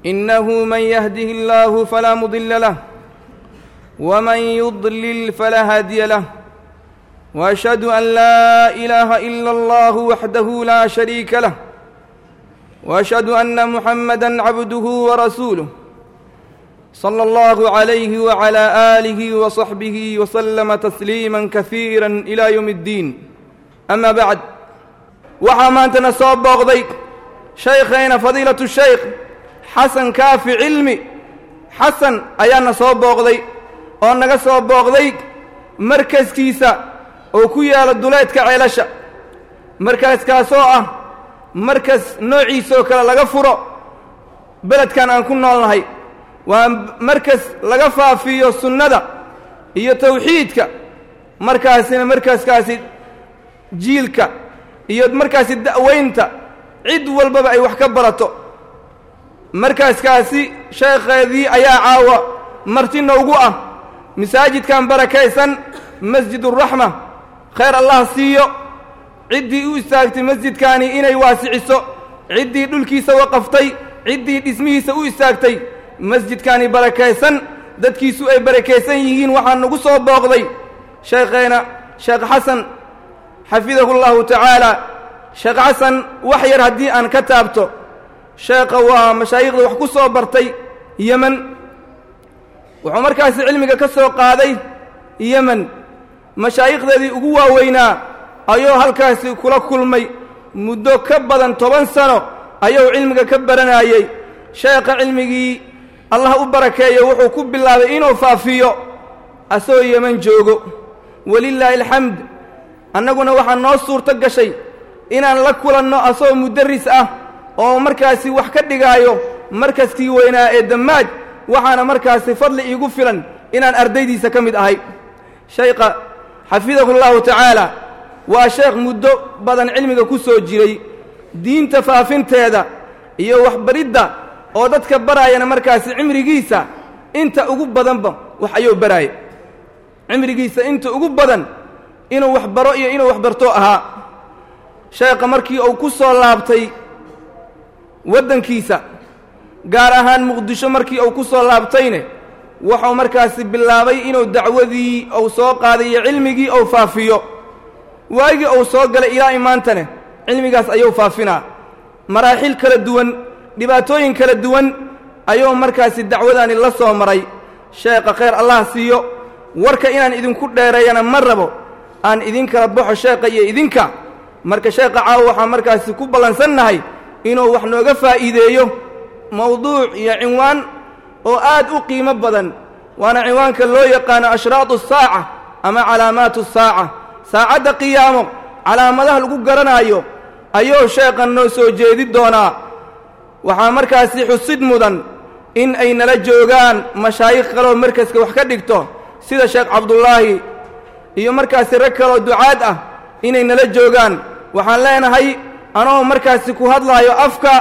إنه من يهده الله فلا مضل له ومن يضلل فلا هادي له وأشهد أن لا إله إلا الله وحده لا شريك له وأشهد أن محمدا عبده ورسوله صلى الله عليه وعلى آله وصحبه وسلم تسليما كثيرا إلى يوم الدين أما بعد waxaa maantana soo booqday shaykhayna fadiilatu shaykh xasan kaafi cilmi xasan ayaana soo booqday oo naga soo booqday markaskiisa oo ku yaala duleedka ceelasha markaskaasoo ah markas noociisaoo kale laga furo beledkan aan ku noolnahay waa markas laga faafiyo sunnada iyo tawxiidka markaasina markaskaasi jiilka iyo markaasi da'weynta cid walbaba ay wax ka barato markaaskaasi sheekheedii ayaa caawa marti noogu ah masaajidkan barakaysan masjiduraxma khayr allah siiyo ciddii u istaagtay masjidkaani inay waasiciso ciddii dhulkiisa waqaftay ciddii dhismihiisa u istaagtay masjidkaani barakaysan dadkiisu ay barakaysan yihiin waxaa nagu soo booqday sheekheena sheekh xasan xafidahu llahu tacaala sheekh xasan wax yar haddii aan ka taabto sheekha waa mashaayikhda wax ku soo bartay yemen wuxuu markaasi cilmiga ka soo qaaday yemen mashaayikhdeedii ugu waaweynaa ayuu halkaasi kula kulmay muddo ka badan toban sano ayuu cilmiga ka baranayey sheekha cilmigii allah u barakeeyo wuxuu ku bilaabay inuu faafiyo asagoo yemen joogo walilaahi alxamd annaguna waxaa noo suurto gashay inaan la kulanno asagoo mudaris ah oo markaasi wax ka dhigaayo markaskii weynaa ee dammaaj waxaana markaasi fadli iigu filan inaan ardaydiisa ka mid ahay shaykha xafidahu llahu tacaala waa sheekh muddo badan cilmiga ku soo jiray diinta faafinteeda iyo waxbaridda oo dadka baraayana markaasi cimrigiisa inta ugu badanba wax ayuu baraaya cimrigiisa inta ugu badan inuu wax baro iyo inuu wax barto ahaa sheekha markii uu ku soo laabtay waddankiisa gaar ahaan muqdisho markii uu ku soo laabtayne wuxuu markaasi bilaabay inuu dacwadii uu soo qaaday iyo cilmigii uu faafiyo waagii uu soo galay ilaa imaantane cilmigaas ayuu faafinaa maraaxil kala duwan dhibaatooyin kala duwan ayuu markaasi dacwadaani la soo maray sheekha khayr allah siiyo warka inaan idinku dheereeyana ma rabo aan idinkala baxo sheekha iyo idinka marka sheekha caawa waxaan markaasi ku ballansannahay inuu wax nooga faa'iideeyo mawduuc iyo cinwaan oo aad u qiimo badan waana cinwaanka loo yaqaano ashraatu asaaca ama calaamaatu saaca saacadda qiyaamo calaamadaha lagu garanaayo ayuu sheekhan noo soo jeedi doonaa waxaa markaasi xusid mudan in ay nala joogaan mashaayikh kaloo markaska wax ka dhigto sida sheekh cabdullaahi iyo markaasi rag kaloo ducaad ah inay nala joogaan waxaan leenahay anoo markaasi ku hadlaayo afka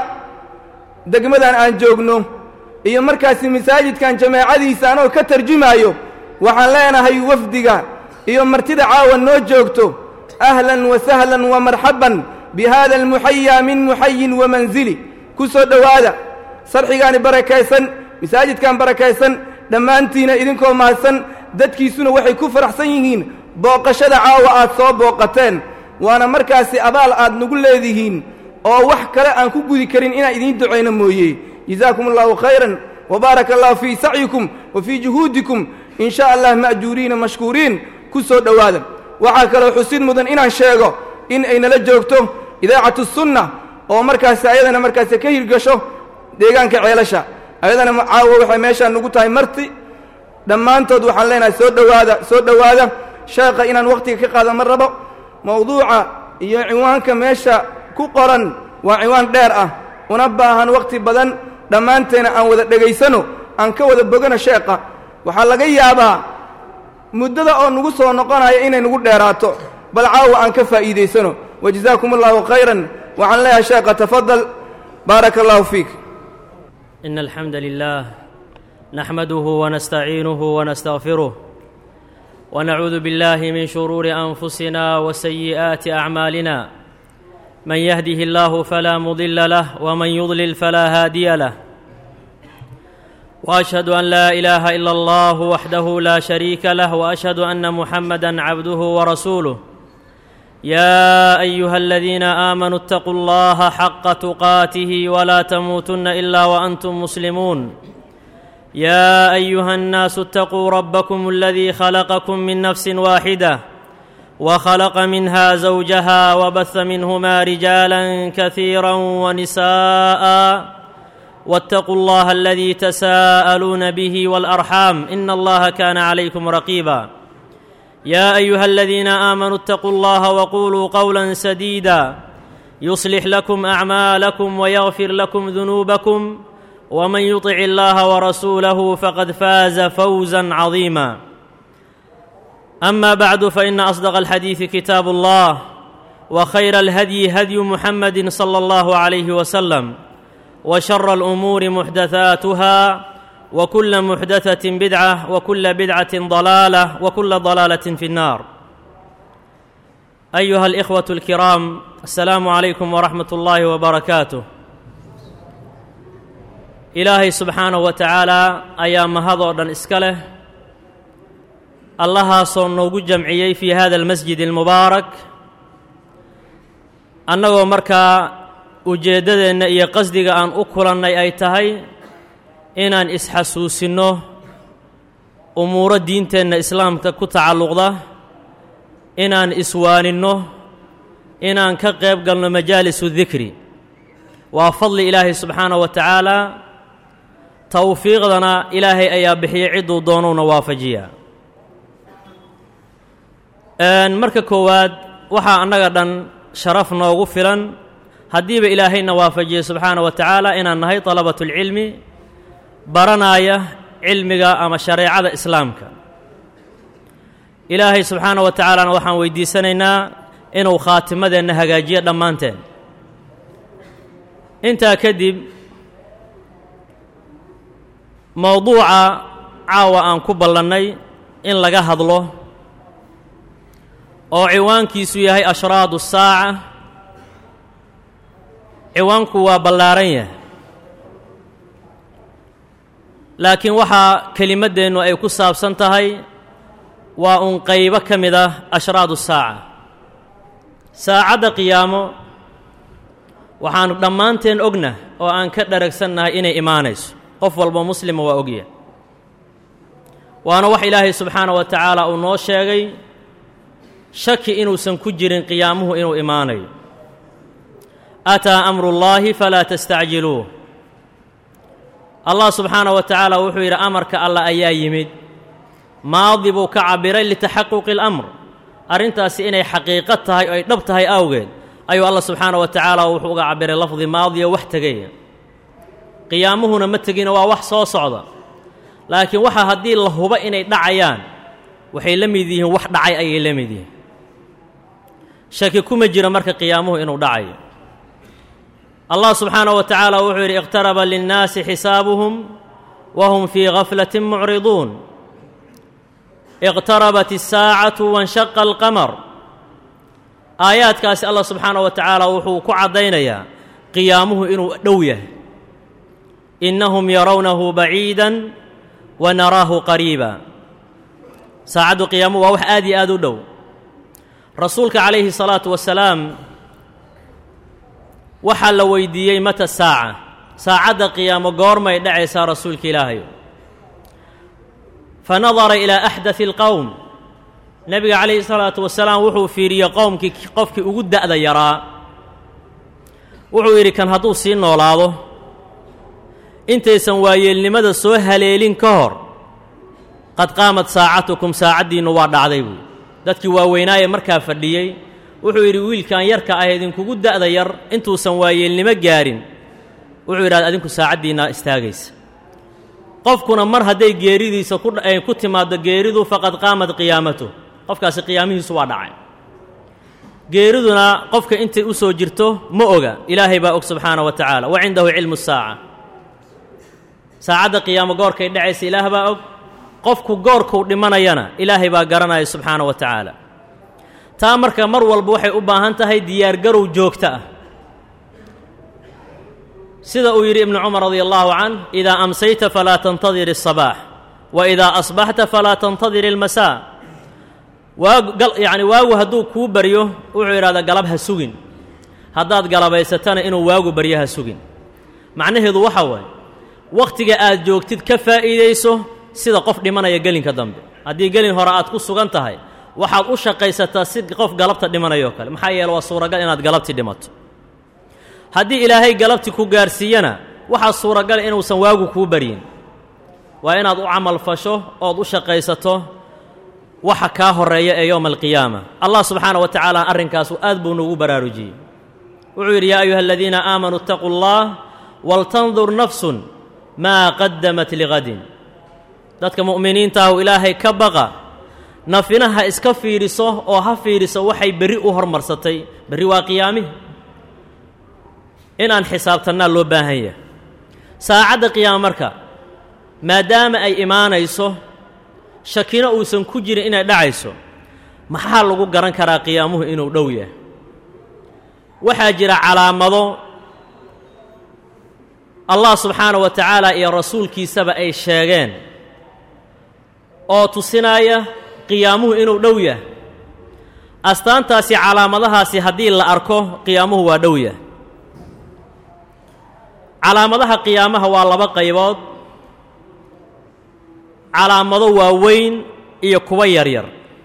degmadan aan joogno iyo markaasi masaajidkan jamaacadiisa anoo ka tarjumaayo waxaan leenahay wafdiga iyo martida caawa noo joogto ahlan wa sahlan wa marxaban bi hada almuxayaa min muxayin wa mansili ku soo dhowaada sarxigaani barakaysan masaajidkan barakaysan dhammaantiina idinkoo mahadsan dadkiisuna waxay ku faraxsan yihiin booqashada caawa aad soo booqateen waana markaasi abaal aad nagu leedihiin oo wax kale aan ku gudi karin inaan idiin ducayno mooye jazaakum allahu khayran wa baaraka allahu fii sacyikum wa fii juhuudikum in sha allah ma'juuriina mashkuuriin ku soo dhowaada waxaa kaloo xusid mudan inaan sheego in ay nala joogto idaacatu sunna oo markaasi ayadana markaasi ka hirgasho deegaanka ceelasha ayadana caawa waxay meeshaan nugu tahay marti dhammaantood waxaan leenahay soo dhowaada soo dhowaada sheekha inaan wakhtiga ka qaada ma rabo mawduuca iyo cinwaanka meesha ku qoran waa cinwaan dheer ah una baahan wakhti badan dhammaanteena aan wada dhegaysano aan ka wada bogano sheekha waxaa laga yaabaa muddada oo nagu soo noqonaya inay nagu dheeraato bal caawa aan ka faa'iidaysano wajazaakum allahu khayran waxaan leeyahay sheekha tafadal baaraka allahu fiik إن الحمد لله نحمده ونستعينه ونستغفره ونعوذ بالله من شرور أنفسنا وسيئات أعمالنا من يهده الله فلا مضل له ومن يضلل فلا هادي له واشهد ان لا اله الا الله وحده لا شريك له واشهد ان محمدا عبده ورسوله يا ايها الذين امنوا اتقوا الله حق تقاته ولا تموتن الا وانتم مسلمون يا ايها الناس اتقوا ربكم الذي خلقكم من نفس واحده وخلق منها زوجها وبث منهما رجالا كثيرا ونساء واتقوا الله الذي تساءلون به والارحام ان الله كان عليكم رقيبا يا ايها الذين امنوا اتقوا الله وقولوا قولا سديدا يصلح لكم اعمالكم ويغفر لكم ذنوبكم ومن يطع الله ورسوله فقد فاز فوزا عظيما اما بعد فان اصدق الحديث كتاب الله وخير الهدي هدي محمد صلى الله عليه وسلم وشر الامور محدثاتها وكل محدثه بدعه وكل بدعه ضلاله وكل ضلاله في النار ايها الاخوه الكرام السلام عليكم ورحمه الله وبركاته ilaahay subxaanahu wa tacaalaa ayaa mahadoo dhan iska leh allahaasoo noogu jamciyey fii hada almasjid almubaarak annagoo markaa ujeeddadeenna iyo qasdiga aan u kulannay ay tahay inaan isxasuusinno umuuro diinteenna islaamka ku tacalluqda inaan iswaaninno inaan ka qayb galno majaalisu dikri waa fadli ilaahay subxaanahu wa tacaalaa towfiiqdana ilaahay ayaa bixiyey cidduu doonuuna waafajiyaa marka koowaad waxaa annaga dhan sharaf noogu filan haddiiba ilaahayna waafajiyey subxaana wa tacaala inaan nahay dalabatulcilmi baranaaya cilmiga ama shareecada islaamka ilaahay subxaana wa tacaalana waxaan weydiisanaynaa inuu khaatimadeenna hagaajiyo dhammaanteen intaa kadib mowduuca caawa aan ku ballannay in laga hadlo oo ciwaankiisu yahay ashraadu saaca ciwaanku waa ballaaran yahay laakiin waxaa kelimaddeennu ay ku saabsan tahay waa uun qaybo ka mid ah ashraadu saaca saacadda qiyaamo waxaanu dhammaanteen ogna oo aan ka dharagsannahay inay imaanayso qof walba muslima waa ogya waana wax ilaahay subxaana wa tacaala uu noo sheegay shaki inuusan ku jirin qiyaamuhu inuu imaanayo ataa amrullaahi falaa tastacjiluuh allah subxaana wa tacaala wuxuu yidhi amarka allah ayaa yimid maadi buu ka cabbiray litaxaquqi اlamr arrintaasi inay xaqiiqo tahay oo ay dhab tahay awgeed ayuu allah subxaana wa tacaala wuxuu uga cabbiray lafdi maadiyo wax tegaya qiyaamuhuna ma tegina waa wax soo socda laakiin waxa haddii la hubo inay dhacayaan waxay la mid yihiin wax dhacay ayay la mid yihiin shaki kuma jira marka qiyaamuhu inuu dhacayo allah subxaanaه wa tacaala wuxuu yidhi iqtaraba linnaasi xisaabuhum wa hum fii gaflatin mucriduun iqtarabat الsaacatu waاnshaqa alqamar aayaadkaasi allah subxaanaه wa tacaala wuxuu ku caddaynayaa qiyaamuhu inuu dhow yahay innahum yarawnahu baciida wa naraahu qariiba saacaddu qiyaamuhu waa wax aad iyo aad u dhow rasuulka calayhi الsalaatu wasalaam waxaa la weydiiyey mata saaca saacadda qiyaamo goormay dhacaysaa rasuulka ilaahayo fa nadara ilaa axdaثi اlqowm nebiga calayhi الsalaatu wasalaam wuxuu fiiriyey qowmkii qofkii ugu da'da yaraa wuxuu yidhi kan hadduu sii noolaado intaysan waayeelnimada soo haleelin ka hor qad qaamat saacatukum saacaddiinnu waa dhacday buui dadkii waaweynaaye markaa fadhiyey wuxuu yidhi wiilkan yarka ah idinkugu da'da yar intuusan waayeelnimo gaarin wuxuu yidhahda adinku saacaddiinna istaagaysa qofkuna mar hadday geeridiisa ku timaaddo geeridu faqad qaamat qiyaamatu qofkaasi qiyaamihiisu waa dhacay geeriduna qofka intay u soo jirto ma oga ilaahay baa og subxaana wa tacaala wa cindahu cilmu saaca saacadda qiyaamo goorkay dhacaysa ilaah baa og qofku goorkuu dhimanayana ilaahay baa garanaya subxaana wa tacaala taa marka mar walba waxay u baahan tahay diyaargarow joogto ah sida uu yidhi ibnu cumar radia allahu canh idaa amsayta falaa tantadir الصabaax wa idaa asbaxta falaa tantadir اlmasaa waagu yacni waagu hadduu kuu baryo wuxuu yidhahdaa galab ha sugin haddaad galabaysatana inuu waagu baryo ha sugin macnaheedu waxa waaye wakhtiga aad joogtid ka faa'iidayso sida qof dhimanaya gelinka dambe haddii gelin hore aad ku sugan tahay waxaad u shaqaysataa si qof galabta dhimanayoo kale maxaa yeele waa suuragal inaad galabtii dhimato haddii ilaahay galabti ku gaarsiiyana waxaa suuragal inuusan waagu kuu baryin waa inaad u camal fasho ood u shaqaysato waxa kaa horreeya ee yowma alqiyaama allah subxaana wa tacaala arrinkaasu aad buu nugu baraarujiyey wuxuu yidhi yaa ayuha aladiina aamanuu itaquu allah waltandur nafsun maa qaddamat ligadin dadka mu'miniintaahu ilaahay ka baqa nafina ha iska fiidhiso oo ha fiidhiso waxay berri u hormarsatay berri waa qiyaamihi inaan xisaabtannaa loo baahan yahay saacadda qiyaama marka maadaama ay imaanayso shakino uusan ku jirin inay dhacayso maxaa lagu garan karaa qiyaamuhu inuu dhow yahay waxaa jira calaamado allah subxaana wa tacaala iyo rasuulkiisaba ay sheegeen oo tusinaya qiyaamuhu inuu dhow yahay astaantaasi calaamadahaasi haddii la arko qiyaamuhu waa dhow yahay calaamadaha qiyaamaha waa laba qaybood calaamado waaweyn iyo kuwa yaryar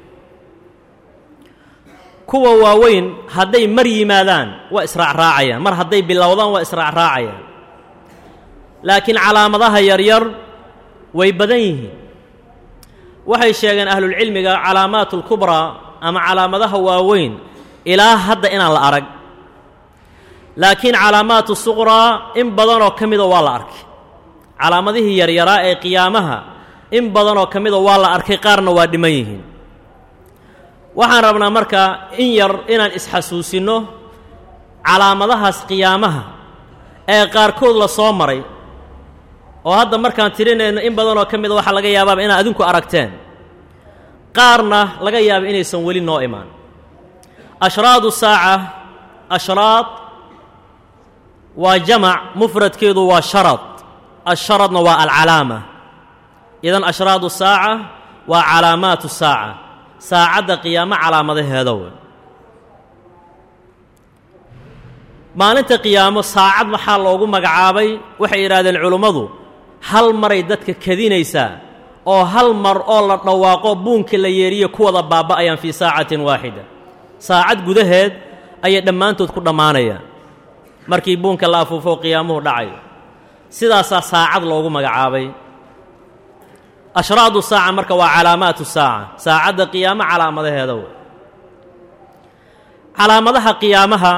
kuwa waaweyn hadday mar yimaadaan waa israacraacayaan mar hadday bilowdaan waa israacraacayaan laakiin calaamadaha yaryar way badan yihiin waxay sheegeen ahlulcilmiga calaamaat اlkubraa ama calaamadaha waaweyn ilaa hadda inaan la arag laakiin calaamaat suqraa in badanoo ka mida waa la arkay calaamadihii yaryaraa ee qiyaamaha in badanoo ka mida waa la arkay qaarna waa dhiman yihiin waxaan rabnaa marka in yar inaan isxasuusinno calaamadahaas qiyaamaha ee qaarkood la soo maray oo hadda markaan tirinayno in badanoo ka mida waxaa laga yaabaaba inaad adinku aragteen qaarna laga yaaba inaysan weli noo imaan ashraadu saaca ashraad waa jamac mufradkeedu waa sharad asharadna waa alcalaama idan ashraadu saaca waa calaamaatu saaca saacadda qiyaamo calaamadaheeda wey maalinta qiyaamo saacad maxaa loogu magacaabay waxay yidhahdeen culummadu hal maray dadka kadinaysaa oo hal mar oo la dhawaaqo buunkii la yeeriye ku wada baaba'ayaan fii saacatin waaxida saacad gudaheed ayay dhammaantood ku dhammaanayaan markii buunka la afuufo qiyaamuhu dhacayo sidaasaa saacad loogu magacaabay ashraadu saaca marka waa calaamaatu saaca saacadda qiyaamo calaamadaheeda wey calaamadaha qiyaamaha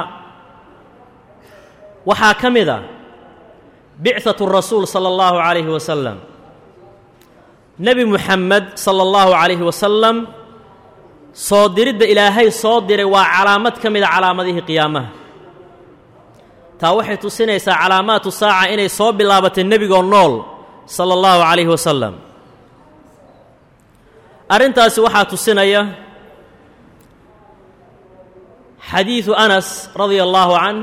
waxaa ka mid a bicatu rasuul sala allahu calayhi wasalam nebi muxamed sala allahu calayhi wasalam soo diridda ilaahay soo diray waa calaamad ka mida calaamadihii qiyaamaha taa waxay tusinaysaa calaamaatu saaca inay soo bilaabatay nebigoo nool sala allahu calayhi wasalam arrintaasi waxaa tusinaya xadiidu anas radia allaahu canh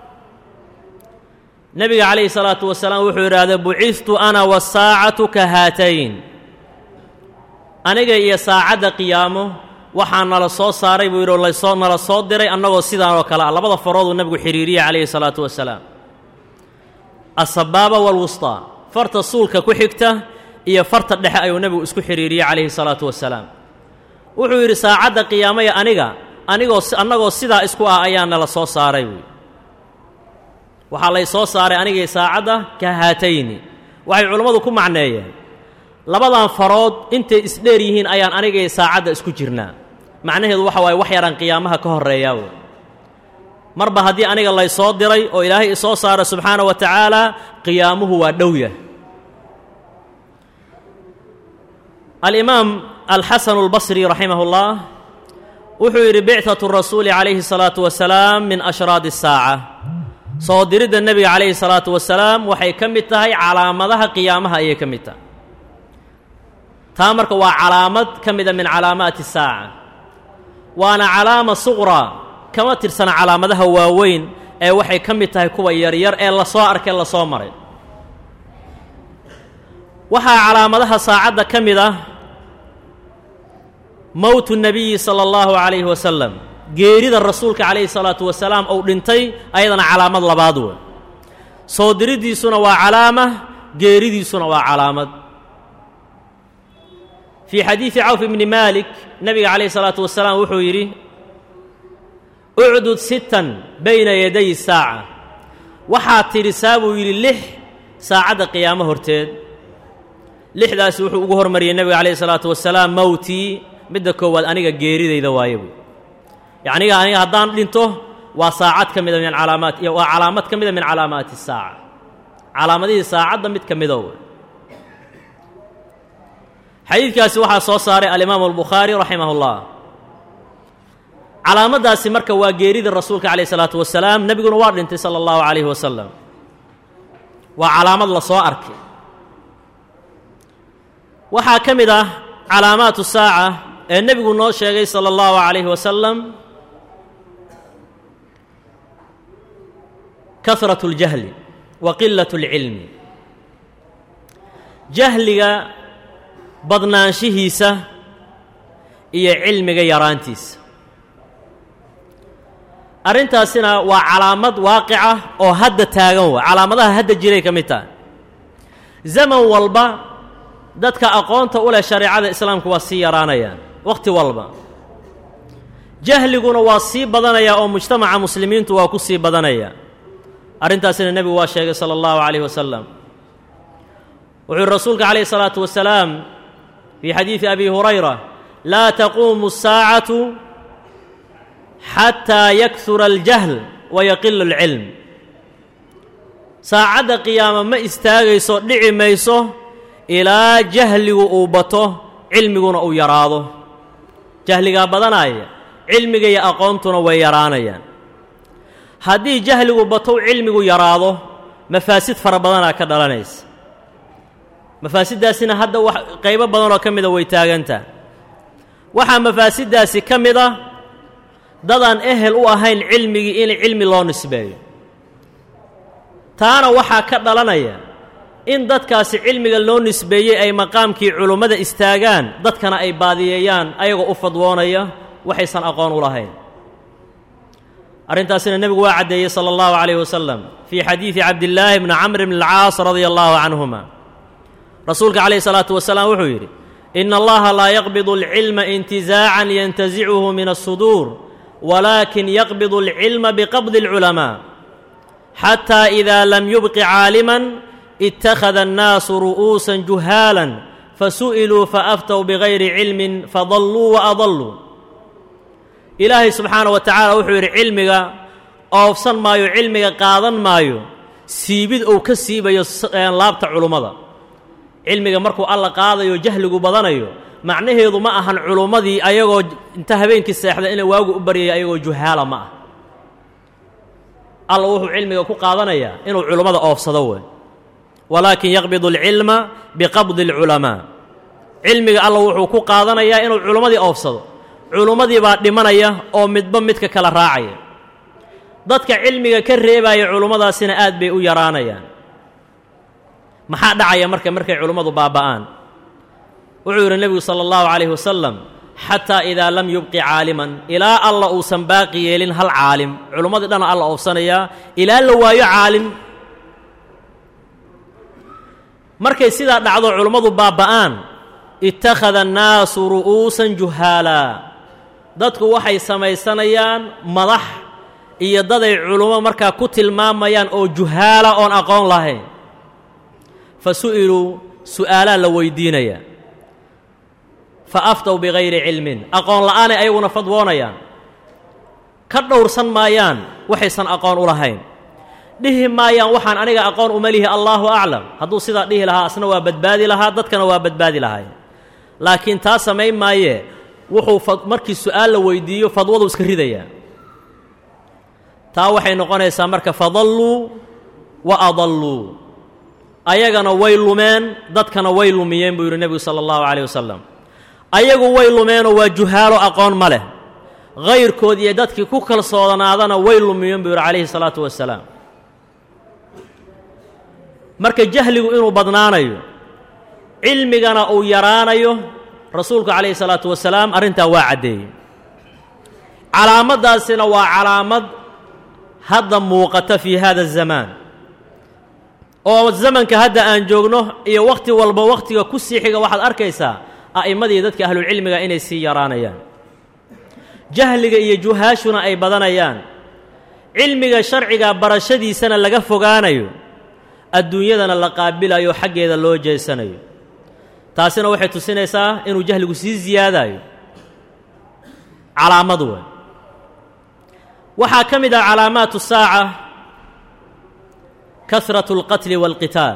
nebiga calayhi salaatu wasalaam wuxuu yidhaahday bucistu ana wasaacatu ka haatayn aniga iyo saacadda qiyaamo waxaa nala soo saaray buu yidhi oo lasoo nala soo diray annagoo sidaan oo kale ah labada farooduu nebigu xidhiiriyey calayhi salaatu wasalaam asabaaba walwustaa farta suulka ku xigta iyo farta dhexe ayuu nebigu isku xidhiiriyey calayhi salaatu wasalaam wuxuu yidhi saacadda qiyaamaya aniga anigoo annagoo sidaa isku ah ayaa nala soo saaray buuyi waxaa lay soo saaray anigay saacadda ka haatayni waxay culammadu ku macneeyeen labadan farood intay isdheer yihiin ayaan anigay saacadda isku jirnaa macnaheedu waxa waaye wax yaraan qiyaamaha ka horreeyaa wey marba haddii aniga lay soo diray oo ilaahay isoo saara subxaana wa tacaala qiyaamuhu waa dhowyah alimaam alxasanu albasri raximah اllah wuxuu yidhi bicatu rasuuli calayhi الsalaatu wasalaam min ashraadi الsaaca soo diridda nebiga calayhi الsalaatu wasalaam waxay ka mid tahay calaamadaha qiyaamaha ayay ka mid tahay taa marka waa calaamad ka mida min calaamaati الsaaca waana calaama suqraa kama tirsana calaamadaha waaweyn ee waxay ka mid tahay kuwa yaryar ee lasoo arkay lasoo maray waxaa calaamadaha saacadda ka mid ah mowtu nabiyi sala allahu calayhi wasalam geerida rasuulka calayhi salaatu wasalaam ou dhintay ayadana calaamad labaad wey soo diriddiisuna waa calaama geeridiisuna waa calaamad fii xadiidi cawf ibni maalik nebiga calayhi salaatu wasalaam wuxuu yidhi ucdud sittan bayna yaday saaca waxaad tidhisaa buu yidhi lix saacadda qiyaamo horteed lixdaasi wuxuu ugu hormariyey nebiga calayhi salaatu wasalaam mowtii midda koowaad aniga geeridayda waaye buy yacniga aniga haddaan dhinto waa saacad ka mida min calaamaat waa calaamad ka mida min calaamaati saaca calaamadihii saacadda mid ka mida wey xadiidkaasi waxaa soo saaray alimaamu albukhaari raximah اllah calaamaddaasi marka waa geerida rasuulka calayh isalaatu wasalaam nebiguna waa dhintay sala allahu calayhi wasalam waa calaamad la soo arkay waxaa ka mid ah calaamaatu saaca ee nebigu noo sheegay sala allahu calayhi wasalam kahrat اljahli wa qilat اlcilmi jahliga badnaanshihiisa iyo cilmiga yaraantiisa arrintaasina waa calaamad waaqica oo hadda taagan wa calaamadaha hadda jiray ka mid tahay zaman walba dadka aqoonta u leh shareecada islaamku waa sii yaraanayaan wakhti walba jahliguna waa sii badanaya oo mujtamaca muslimiintu waa ku sii badanaya arrintaasina nebigu waa sheegay sala allahu calayh wasalam wuxuu yihi rasuulka calayh isalaatu wasalaam fii xadiidi abi hurayra laa taquumu asaacatu xataa yakhura aljahl wa yaqilu alcilm saacadda qiyaama ma istaagayso dhici mayso ilaa jahligu uu bato cilmiguna uu yaraado jahligaa badanaya cilmiga iyo aqoontuna way yaraanayaan haddii jahligu batow cilmigu yaraado mafaasid fara badanaa ka dhalanaysa mafaasiddaasina hadda wax qaybo badanoo ka mida way taagantaha waxaa mafaasiddaasi ka mid ah dadaan ehel u ahayn cilmigii in cilmi loo nisbeeyo taana waxaa ka dhalanaya in dadkaasi cilmiga loo nisbeeyey ay maqaamkii culummada istaagaan dadkana ay baadiyeeyaan ayagoo u fadwoonaya waxaysan aqoon u lahayn arrintaasina nebigu waa caddeeyey sala allahu calayh wasalam fii xadiidi cabdillaahi bni camr bni alcaas radia allahu canhuma rasuulka calayhi salaatu wasalaam wuxuu yidhi ina allaha laa yaqbidu alcilma intizaacan yantasicuhu min alsuduur walaakin yaqbidu alcilma biqabdi alculamaa xataa idaa lam yubqi caaliman ittakhada annaasu ru'uusan juhaalan fasu'iluu faaftow bigayri cilmin fadalluu wa adalluu ilaahay subxaana wa tacaala wuxuu yidhi cilmiga oofsan maayo cilmiga qaadan maayo siibid uu ka siibayo laabta culummada cilmiga markuu alla qaadayo jahligu badanayo macnaheedu ma ahan culummadii ayagoo inta habeenkii seexda ina waagu u baryaya ayagoo juhaala ma ah alla wuxuu cilmiga ku qaadanayaa inuu culummada oofsado wey walaakin yaqbidu alcilma biqabdi alculamaa cilmiga alla wuxuu ku qaadanayaa inuu culummadii oofsado culummadii baa dhimanaya oo midba midka kala raacaya dadka cilmiga ka reebaya culummadaasina aad bay u yaraanayaan maxaa dhacaya marka markay culummadu baaba'aan wuxuu yidhi nebigu sala allahu calayhi wasalam xataa idaa lam yubqi caaliman ilaa alla uusan baaqi yeelin hal caalim culummadii dhana alla oofsanayaa ilaa la waayo caalim markay sidaa dhacdo culummadu baaba'aan ittakhada annaasu ru'uusan juhaalaa dadku waxay samaysanayaan madax iyo daday culummo markaa ku tilmaamayaan oo juhaala oon aqoon lahayn fa su'iluu su'aalaa la weydiinayaa fa aftow bigayri cilmin aqoon la'aanay ayaguna fadwoonayaan ka dhowrsan maayaan waxaysan aqoon u lahayn dhihi maayaan waxaan aniga aqoon uma lihi allaahu aclam hadduu sidaa dhihi lahaa asna waa badbaadi lahaa dadkana waa badbaadi lahay laakiin taa samayn maayee wuxuu markii su'aal la weydiiyo fadwadu iska ridayaa taa waxay noqonaysaa marka fadalluu wa adalluu ayagana way lumeen dadkana way lumiyeen buu yidhi nebigu sala allahu calayh wasalam ayagu way lumeenoo waa juhaalo aqoon ma leh hayrkood iyo dadkii ku kalsoonaadana way lumiyeen buu yidhi calayhi salaatu wasalaam marka jahligu inuu badnaanayo cilmigana uu yaraanayo rasuulku calayhi salaatu wasalaam arrintaa waa caddeeyey calaamaddaasina waa calaamad hadda muuqata fii hada azamaan oo zamanka hadda aan joogno iyo wakhti walba wakhtiga ku sii xiga waxaad arkaysaa a'immadii dadka ahlulcilmiga inay sii yaraanayaan jahliga iyo juhaashuna ay badanayaan cilmiga sharciga barashadiisana laga fogaanayo adduunyadana la qaabilayo xaggeeda loo jeesanayo taasina waxay tusinaysaa inuu jahligu sii ziyaadayo calaamad wey waxaa ka mid ah calaamaatu saaca kasratu اlqatli wاlqitaal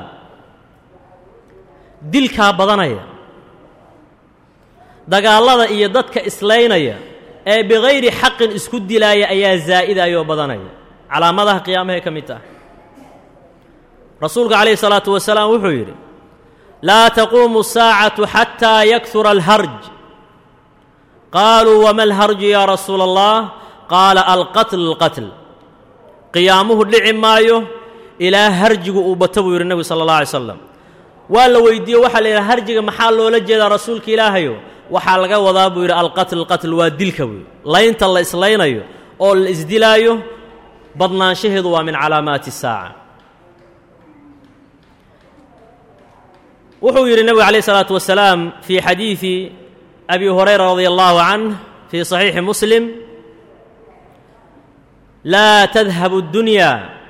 dilkaa badanaya dagaallada iyo dadka islaynaya ee bikayri xaqin isku dilaaya ayaa zaa'idayoo badanaya calaamadaha qiyaamahay ka mid tahay rasuulku calayhi الsalaatu wasalaam wuxuu yidhi laa taquumu الsaacatu xataa yakhura alharj qaaluu wama alharju ya rasuula allah qaala alqatl alqatl qiyaamuhu dhici maayo ilaa harjigu uu bato buu yidhi nebigu sala allah alay slam waa la weydiiye waxaa la yidhaha harjiga maxaa loola jeedaa rasuulka ilaahayo waxaa laga wadaa buu yidhi alqatl alqatl waa dilka buu laynta la islaynayo oo la isdilaayo badnaanshaheedu waa min calaamaati الsaaca wuxuu yidhi nebigu calayh الsalaatu wasalaam fii xadiidi abi hurayra radi allahu canh fii صaxiixi muslim laa tadhabu اddunya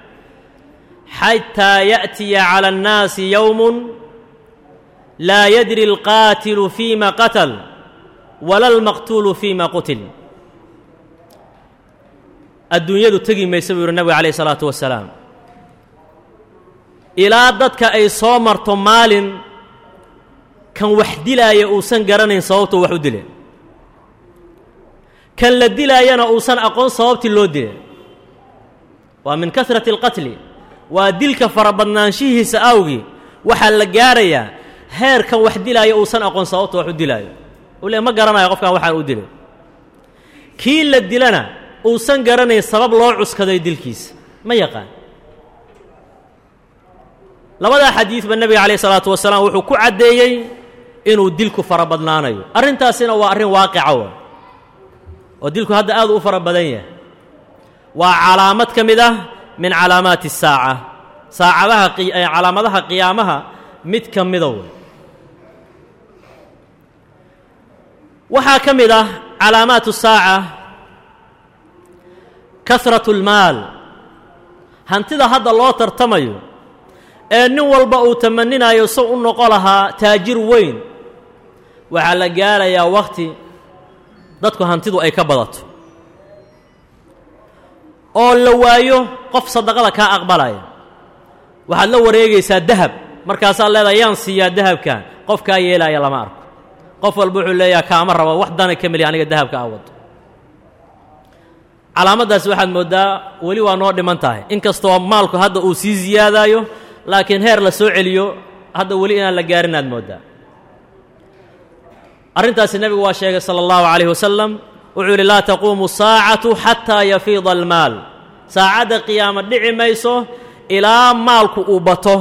xataa yaأtiya calى الnaasi yowm laa yadri اlqaatilu fima qatal wala اlmaqtuulu fima qutil adduunyadu tegi maysa buu yidhi nebigu calayh الsalaatu wasalaam ilaa dadka ay soo marto maalin kan wax dilaaya uusan garanayn sababtuu wax u dileen kan la dilaayana uusan aqoon sababtii loo dilay waa min kasrati alqatli waa dilka farabadnaanshihiisa awgii waxaa la gaarayaa heer kan wax dilaaya uusan aqoon sababtu wax u dilaayo u le ma garanayo qofkan waxaan u dilay kii la dilana uusan garanayn sabab loo cuskaday dilkiisa ma yaqaan labadaa xadiidba nebiga calayh isalaatu wasalaam wuxuu ku caddeeyey inuu dilku fara badnaanayo arrintaasina waa arrin waaqica wa oo dilku hadda aad u fara badan yahay waa calaamad ka mid ah min calaamaati الsaaca saacadaha calaamadaha qiyaamaha mid ka mida wey waxaa ka mid ah calaamaat الsaaca kasraة اlmaal hantida hadda loo tartamayo ee nin walba uu tamaninayo si u noqo lahaa taajir weyn waxaa la gaarayaa wakhti dadku hantidu ay ka badato oo la waayo qof sadaqada kaa aqbalaya waxaad la wareegaysaa dahab markaasaad leedahay yaan siiyaa dahabkan qof kaa yeelaya lama arko qof walba wuxuu leeyaha kaama rabo wax dana ka meliya aniga dahabka a wado calaamaddaasi waxaad mooddaa weli waa noo dhiman tahay in kastoo maalku hadda uu sii siyaadaayo laakiin heer la soo celiyo hadda weli inaan la gaarin aad mooddaa arrintaasi nebigu waa sheegay sala allahu calayh wasalam wuxuu yidhi laa taquumu saacatu xataa yafiida almaal saacadda qiyaamo dhici mayso ilaa maalku uu bato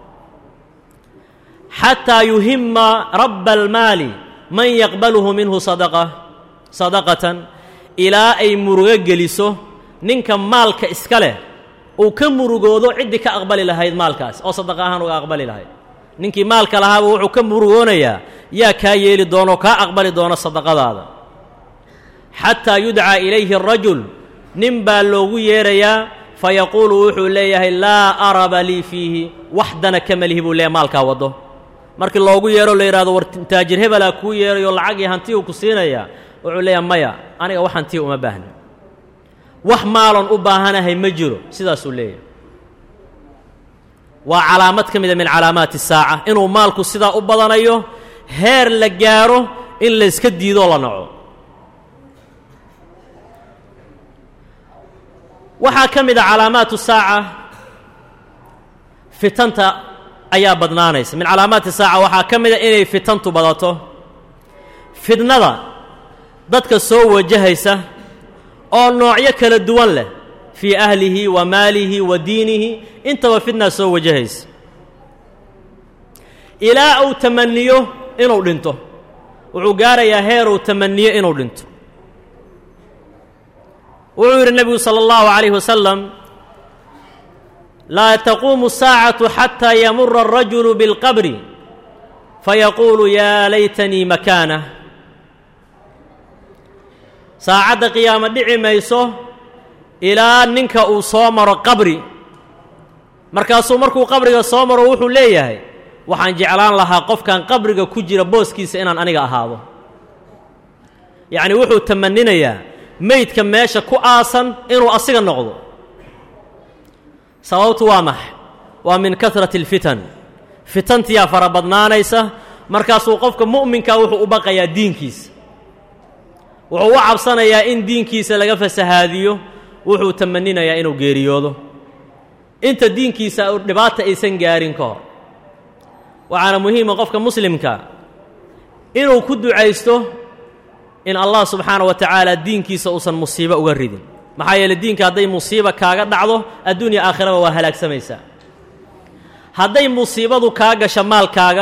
xataa yuhima rabba almaali man yaqbaluhu minhu sadaqa sadaqatan ilaa ay murugo geliso ninka maalka iska leh uu ka murugoodo ciddii ka aqbali lahayd maalkaas oo sadaqa ahaan uga aqbali lahayd ninkii maalka lahaaba wuxuu ka murugoonayaa yaa kaa yeeli doono kaa aqbali doono sadaqadaada xataa yudcaa ilayhi arajul nin baa loogu yeerayaa fayaquulu wuxuu leeyahay laa araba lii fiihi wax dana kama lihi buu leeyahy maalkaa waddo markii loogu yeero la yidhahdo war taajir hebelaa kuu yeerayo lacagii hantiyu ku siinayaa wuxuu leeyahay maya aniga wax hantiya uma baahna wax maalon u baahanahay ma jiro sidaasuu leeyahay waa calaamad ka mida min calaamaati الsaaca inuu maalku sidaa u badanayo heer la gaaro in layska diidoo la naco waxaa ka mid a calaamaatu saaca fitanta ayaa badnaanaysa min calaamaati saaca waxaa ka mida inay fitantu badato fidnada dadka soo wajahaysa oo noocyo kala duwan leh fii ahlihi wa maalihi wa diinihi intaba fitnaa soo wajahaysa ilaa uu tamaniyo inuu dhinto wuxuu gaarayaa heer uu tamaniyo inuu dhinto wuxuu yidhi nebigu salى اllahu عalayh wasalam laa taquumu الsaacatu xataa yamura الrajulu biاlqabri fayaquulu yaa laytanii makaanah saacadda qiyaamo dhici mayso ilaa ninka uu soo maro qabri markaasuu markuu qabriga soo maro wuxuu leeyahay waxaan jeclaan lahaa qofkan qabriga ku jira booskiisa inaan aniga ahaado yacni wuxuu tamaninayaa meydka meesha ku aasan inuu asiga noqdo sababtu waa maxay waa min kasrati alfitan fitantiyaa fara badnaanaysa markaasuu qofka mu'minkaa wuxuu u baqayaa diinkiisa wuxuu u cabsanayaa in diinkiisa laga fasahaadiyo wuxuu tamaninayaa inuu geeriyoodo inta diinkiisa dhibaata aysan gaarin ka hor waxaana muhiima qofka muslimka inuu ku ducaysto in allah subxaana wa tacaala diinkiisa uusan musiibo uga ridin maxaa yeeley diinka hadday musiiba kaaga dhacdo adduunya aakhiraba waa halaagsamaysaa hadday musiibadu kaa gasho maalkaaga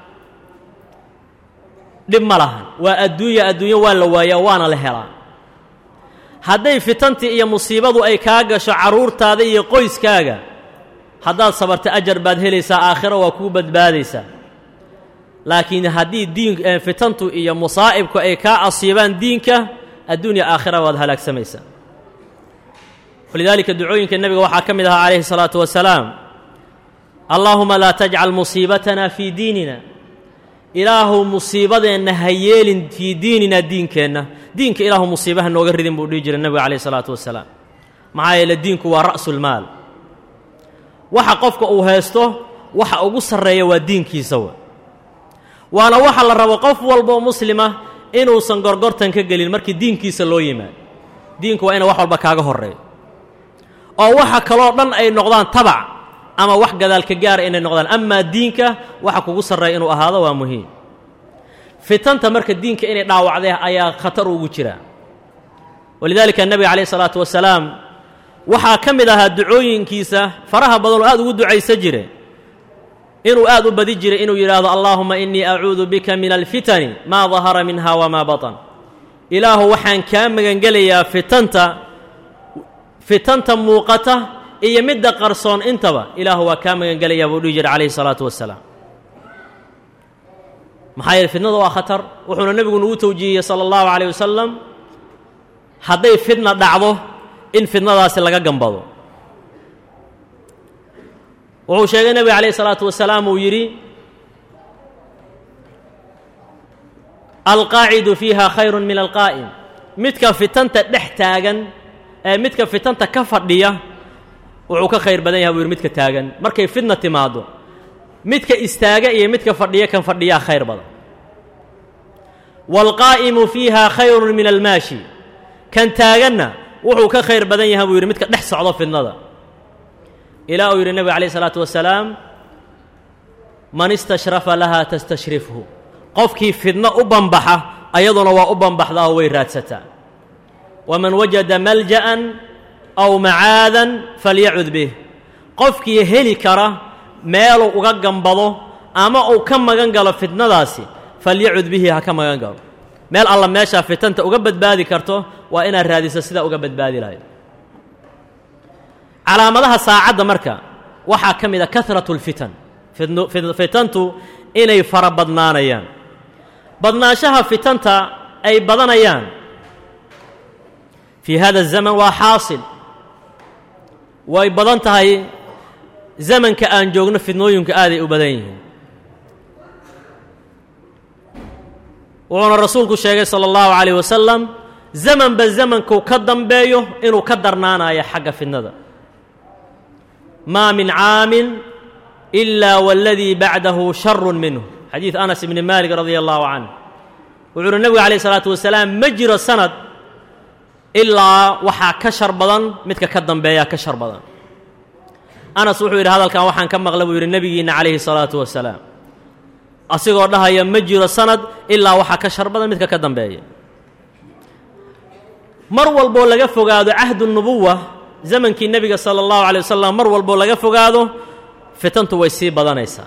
dhib ma lahan waa adduunya adduunyo waa la waayaa waana la helaa hadday fitantii iyo musiibadu ay kaa gasho carruurtaada iyo qoyskaaga haddaad sabarta ajar baad helaysaa aakhiro waa kuu badbaadaysaa laakiin haddii diin fitantu iyo musaa'ibku ay kaa asiibaan diinka adduunya aakhira waad halaagsamaysaa walidaalika ducooyinka nebiga waxaa ka mid ahaa calayhi الsalaatu wasalaam allaahuma laa tajcal musiibatana fii diinina ilaahu musiibadeenna ha yeelin fii diinina diinkeenna diinka ilaahu musiibaha nooga ridin buu dhihi jiray nebiga calayh isalaatu wasalaam maxaa yeele diinku waa ra'sulmaal waxa qofka uu haysto waxa ugu sarreeya waa diinkiisa wa waana waxa la rabo qof walboo muslima inuusan gorgortan ka gelin markii diinkiisa loo yimaado diinku waa ina wax walba kaaga horreeyo oo waxa kaloo dhan ay noqdaan tabac ama wax gadaalka gaara inay noqdaan amaa diinka waxa kugu sarreeya inuu ahaado waa muhiim fitanta marka diinka inay dhaawacdee ayaa khatar ugu jira walidaalika nebiga calayh isalaatu wasalaam waxaa ka mid ahaa ducooyinkiisa faraha badan oo aad ugu ducaysan jire inuu aad u badi jiray inuu yidhaahdo allaahuma innii acuudu bika min alfitani maa dahara minha wamaa batan ilaahu waxaan kaa magangelayaa fitanta fitanta muuqata iyo midda qarsoon intaba ilaahu waa kaa magangelayaa buu dhihi jiray calayhi salaatu wasalaam maxaa yeele fitnada waa khatar wuxuuna nebigu nagu tawjiihiyey sala allahu calayh wasalam hadday fitna dhacdo in fitnadaasi laga gambado wuxuu sheegay nebiga calayh isalaatu wasalaam uu yidhi alqaacidu fiiha khayrun min alqaa'im midka fitanta dhex taagan ee midka fitanta ka fadhiya wuxuu ka khayr badan yahay buu yidhi midka taagan markay fitna timaaddo midka istaaga iyo midka fadhiya kan fadhiyaa khayr badan waalqaa'imu fiiha khayrun min almaashi kan taaganna wuxuu ka khayr badan yahay buu yidhi midka dhex socdo fitnada ilaa uu yidhi nebiga calayh isalaatu wasalaam man istashrafa lahaa tastashrifhu qofkii fidno u banbaxa ayaduna waa u banbaxdaa oo way raadsataa waman wajada malja'an aw macaadan falyacud bih qofkii heli kara meeluu uga gambado ama uu ka magan galo fitnadaasi falyacud bihi ha ka magan galo meel alla meeshaa fitanta uga badbaadi karto waa inaad raadiso sidaa uga badbaadi lahayd calaamadaha saacadda marka waxaa ka mid a kahratu اlfitan fitantu inay fara badnaanayaan badnaanshaha fitanta ay badanayaan fii hada الzaman waa xaasil way badan tahay zamanka aan joogno fidnooyinku aaday u badan yihiin wuxuuna rasuulku sheegay salى اllahu عalيه wasalam zamanba zamanku ka dambeeyo inuu ka darnaanayo xagga fidnada maa min caamin إila wاladii bacdahu sharu minhu xadiid anas ibni malik radia allahu canh wuxu uhi nebigu alayh الsalaatu wasalaam ma jiro sanad ilaa waxaa ka shar badan midka ka dambeeyaa ka shar badan anas wuxuu yidhi hadalkan waxaan ka maqla buu yidhi nebigiinna calayhi الsalaatu wasalaam asigoo dhahaya ma jiro sanad ilaa waxaa ka shar badan midka ka dambeeya mar walboo laga fogaado cahdu nubuwa zamankii nebiga sala allahu alay wasalam mar walboo laga fogaado fitantu way sii badanaysaa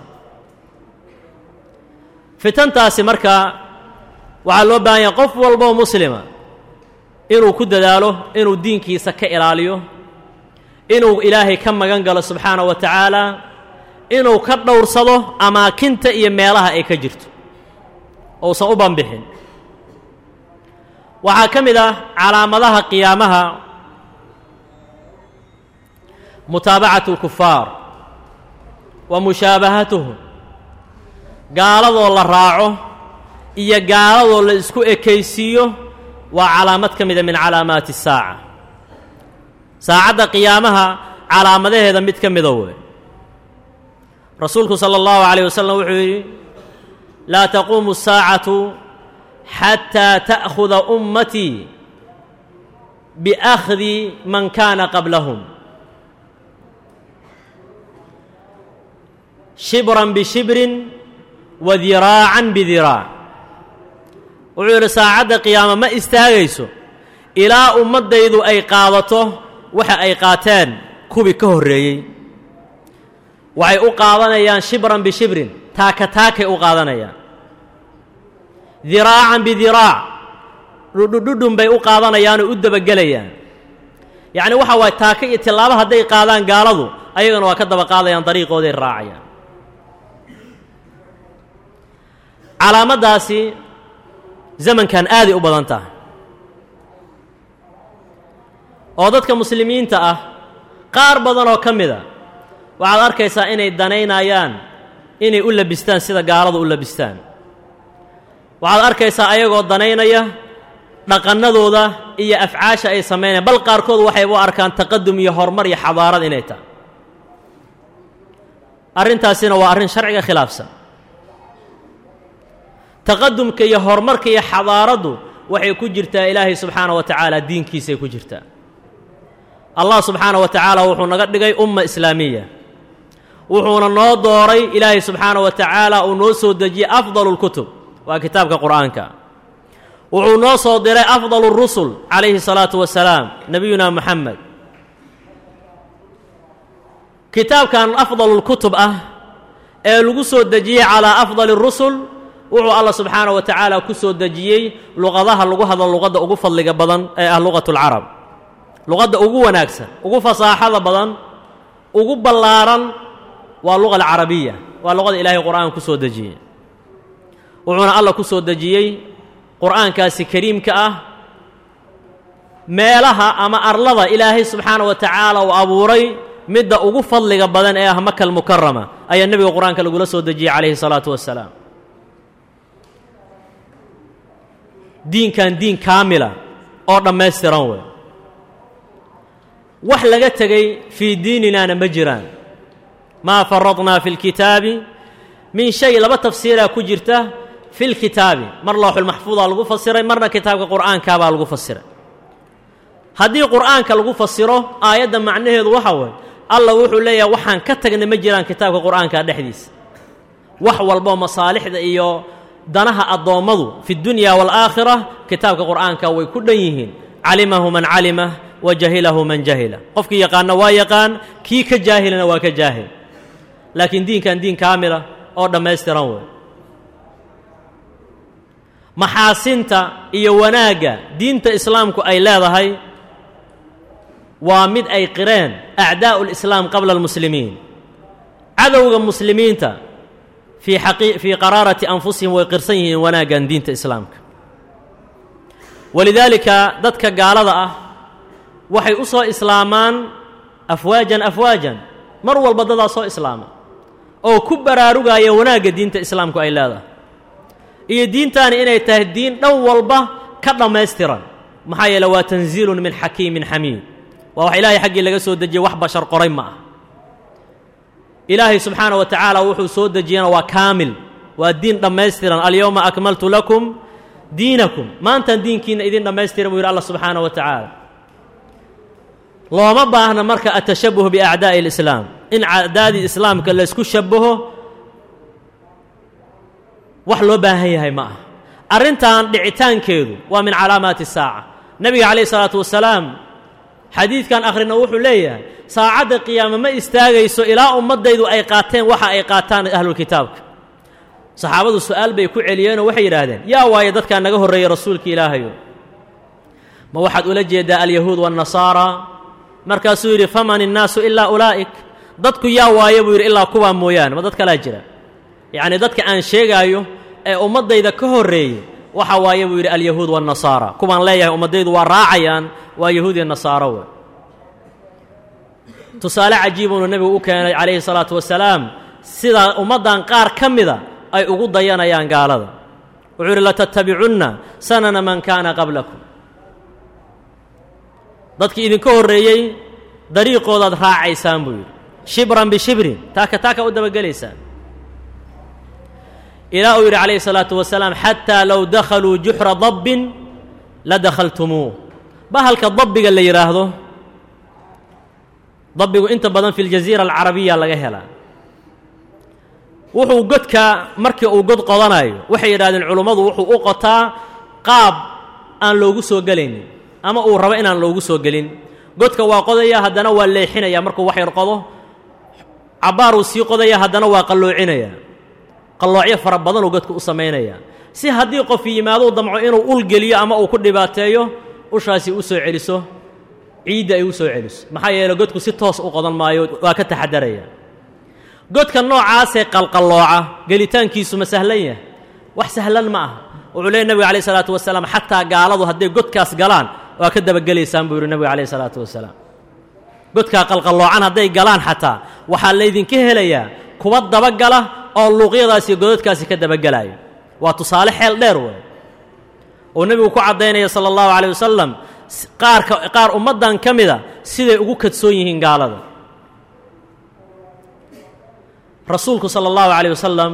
fitantaasi marka waxaa loo baahan yahay qof walboo muslima inuu ku dadaalo inuu diinkiisa ka ilaaliyo inuu ilaahay ka magan galo subxaana wa tacaala inuu ka dhowrsado amaakinta iyo meelaha ay ka jirto ousan u banbixin waxaa ka mid ah calaamadaha qiyaamaha mutaabacatu اlkufaar wa mushaabahatuhum gaaladoo la raaco iyo gaaladoo la isku ekaysiiyo waa calaamad ka mida min calaamaati الsaaca saacadda qiyaamaha calaamadaheeda mid ka mida wey rasuulku salى اllahu عalيه wasalam wuxuu yidhi laa taquumu الsaacatu xatىa ta'khuda ummatii biakhdi man kana qablahum shibran bishibrin wa diraacan bidiraac wuxuu yidhi saacadda qiyaama ma istaagayso ilaa ummaddaydu ay qaadato waxa ay qaateen kuwii ka horreeyey waxay u qaadanayaan shibran bishibrin taaka taakay u qaadanayaan diraacan bidiraac dhudhudhudhun bay u qaadanayaanoo u dabagelayaan yacni waxa waaye taaka iyo tillaabo hadday qaadaan gaaladu ayagana waa ka daba qaadayaan dariiqooday raacayaan calaamaddaasi zamankan aaday u badan tahay oo dadka muslimiinta ah qaar badan oo ka mida waxaad arkaysaa inay danaynayaan inay u labistaan sida gaaladu u labistaan waxaad arkaysaa ayagoo danaynaya dhaqannadooda iyo afcaasha ay samaynayaan bal qaarkood waxayba u arkaan taqadum iyo horumar iyo xadaarad inay tahay arrintaasina waa arrin sharciga khilaafsan taqadumka iyo horumarka iyo xadaaraddu waxay ku jirtaa ilaahay subxaana wa tacaala diinkiisay ku jirtaa allah subxaana wa tacaala wuxuu naga dhigay umma islaamiya wuxuuna noo dooray ilaahay subxaana wa tacaala uu noo soo dejiyey afdalu lkutub waa kitaabka qur'aanka wuxuu noo soo diray afdalu rusul calayhi salaatu wasalaam nebiyuna moxamed kitaabkan afdalu lkutub ah ee lagu soo dejiyey calaa afdali rusul wuxuu alla subxaana wa tacaala ku soo dejiyey luqadaha lagu hadlo luqadda ugu fadliga badan ee ah luqat lcarab luqadda ugu wanaagsan ugu fasaaxada badan ugu ballaaran waa luqa alcarabiya waa luqada ilaahay qur'aan ku soo dejiyey wuxuuna alla ku soo dejiyey qur'aankaasi kariimka ah meelaha ama arlada ilaahay subxaana wa tacaala uu abuuray midda ugu fadliga badan ee ah maka almukarama ayaa nebiga qur-aanka lagula soo dejiyey calayhi salaatu wassalaam diinkan diin kaamila oo dhammaystiran wey wax laga tegey fii diininaana ma jiraan maa faradnaa fi lkitaabi min shay laba tafsiiraa ku jirta fi lkitaabi mar looxulmaxfuudaa lagu fasiray marna kitaabka qur'aankaabaa lagu fasiray haddii qur'aanka lagu fasiro aayadda macnaheedu waxa weeye allah wuxuu leeyahay waxaan ka tagnay ma jiraan kitaabka qur'aanka dhexdiisa wax walboo masaalixda iyo danaha addoommadu fi dunya waalaakhira kitaabka qur'aanka way ku dhan yihiin calimahu man calimah wa jahilahu man jahila qofkii yaqaanna waa yaqaan kii ka jaahilana waa ka jaahil laakiin diinkan diin kaamila oo dhammaystiran wey maxaasinta iyo wanaagga diinta islaamku ay leedahay waa mid ay qireen acdaa'u lislaam qabla almuslimiin cadowga muslimiinta fii aqi fii qaraarati anfusihim way qirsan yihiin wanaaggan diinta islaamka walidaalika dadka gaalada ah waxay u soo islaamaan afwaajan afwaajan mar walba dadaa soo islaama oo ku baraarugaya wanaagga diinta islaamku ay leedahay iyo diintaani inay tahay diin dhan walba ka dhammaystiran maxaa yeele waa tanziilun min xakiimin xamiid waa wax ilaahay xaggii laga soo dejiyey wax bashar qoray ma ah ilaahay subxaana wa tacaala wuxuu soo dejiyana waa kaamil waa diin dhammaystiran alyowma akmaltu lakum diinakum maantaan diinkiina idin dhammaystiran buu yidhi allah subxaana wa tacaala looma baahna marka atashabuh biacdaa'i alislaam in acdaadii islaamka laysku shabaho wax loo baahan yahay ma ah arrintan dhicitaankeedu waa min calaamaati saaca nebiga calayhi salaatu wasalaam xadiidkan akhrina wuxuu leeyahay saacadda qiyaame ma istaagayso ilaa ummaddaydu ay qaateen waxa ay qaataan ahlulkitaabka saxaabadu su'aal bay ku celiyeenoo waxay yidhaahdeen yaa waaye dadkaa naga horreeyey rasuulka ilaahayo ma waxaad ula jeeddaa alyahuud waannasaara markaasuu yidhi faman innaasu ilaa ulaa'ik dadku yaa waaye buu yidhi ilaa kuwaa mooyaane ma dad kalaa jira yacnii dadka aan sheegaayo ee ummaddayda ka horreeyey waxa waaye buu yidhi alyahuud waannasaara kuwaan leeyahay ummaddaydu waa raacayaan waa yahuud iyo nasaaro we tusaale cajiibuunu nebigu u keenay calayhi salaatu wasalaam sida ummaddan qaar ka mida ay ugu dayanayaan gaalada wuxuu yidhi latattabicunna sanana man kaana qablakum dadkii idinka horreeyey dariiqoodaad raacaysaan buu yidhi shibran bishibrin taaka taaka u dabagelaysaan ilaa uu yidhi calayhi salaatu wasalaam xataa low dakhaluu juxra dabbin la dakhaltumuuh bahalka dabbiga la yidhaahdo dabbigu inta badan fi ljaziira alcarabiya laga helaa wuxuu godka markii uu god qodanayo waxay yidhahdeen culummadu wuxuu u qotaa qaab aan loogu soo gelaynin ama uu rabo inaan loogu soo gelin godka waa qodaya haddana waa leexinaya markuu wax yar qodo cabbaaruu sii qodaya haddana waa qalloocinaya qalloocyo fara badanuu godka u samaynaya si haddii qof yimaadou damco inuu ul geliyo ama uu ku dhibaateeyo ushaasi u soo celiso ciidda ay u soo celiso maxaa yeele godku si toos u qodan maayo waa ka taxadaraya godka noocaasee qalqallooca gelitaankiisu ma sahlan yahay wax sahlan ma aha wuxuu leeyay nebiga alayh isalaatu wasalaam xataa gaaladu hadday godkaas galaan waa ka dabagelaysaan buu yidhi nebiga alayh isalaatu wasalaam godkaa qalqalloocan hadday galaan xataa waxaa laydinka helayaa kuwa dabagala oo luuqyadaasi godadkaasi ka dabagelaayo waa tusaale xeel dheer wey oo nebigu ku caddaynaya sala allahu calayh wasalam qaarka qaar ummaddan ka mida siday ugu kadsoon yihiin gaalada rasuulku sala allahu calayh wasalam